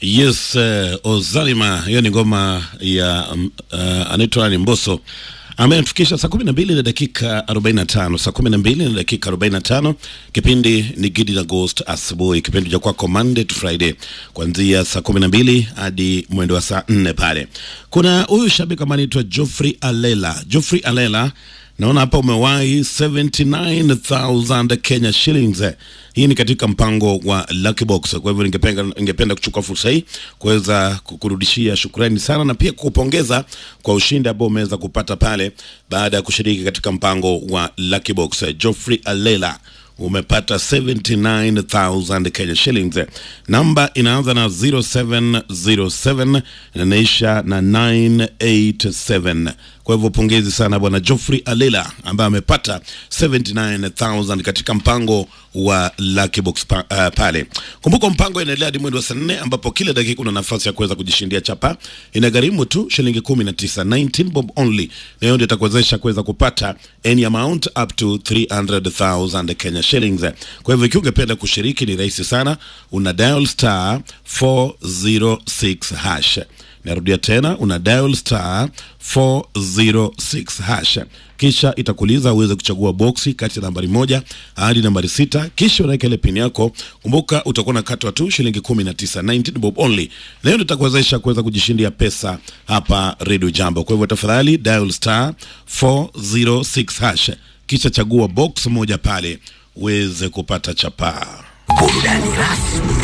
Yes, uh, Ozalima, hiyo ni ngoma ya um, uh, anaitwa ni Mbosso ametufikisha saa kumi na mbili na dakika arobaini na tano saa kumi na mbili na dakika arobaini na tano Kipindi ni Gidi na Ghost asubuhi, kipindi cha kwako Monday to Friday kuanzia saa kumi na mbili hadi mwendo wa saa nne pale. Kuna huyu shabiki ambaye anaitwa Geoffrey Alela. Geoffrey Alela naona hapa umewahi 79000 Kenya shillings. Hii ni katika mpango wa Lucky Box. Kwa hivyo ningependa ningependa kuchukua fursa hii kuweza kukurudishia shukrani sana na pia kukupongeza kwa ushindi ambao umeweza kupata pale baada ya kushiriki katika mpango wa Lucky Box. Geoffrey Alela umepata 79000 Kenya shillings. Namba inaanza na 0707 na inaisha na 987. Kwa hivyo pongezi sana bwana Geoffrey Alela ambaye amepata 79000 katika mpango wa Lucky Box pa, uh, pale. Kumbuka mpango inaendelea hadi mwezi wa saa nne ambapo kila dakika una nafasi ya kuweza kujishindia chapa. Inagharimu tu shilingi 19, 19 bob only. Na hiyo ndio itakuwezesha kuweza kupata any amount up to 300,000 Kenya shillings. Kwa hivyo ikiwa ungependa kushiriki ni rahisi sana, una dial star 406 hash. Narudia tena, una dial star 406 hash, kisha itakuuliza uweze kuchagua boksi kati ya nambari moja hadi nambari sita, kisha unaweka ile pin yako. Kumbuka utakuwa na katwa tu shilingi 19, 19 bob only. Leo nitakuwezesha kuweza kujishindia pesa hapa Radio Jambo. Kwa hivyo tafadhali dial star 406 hash, kisha chagua box moja pale uweze kupata chapaa. Burudani rasmi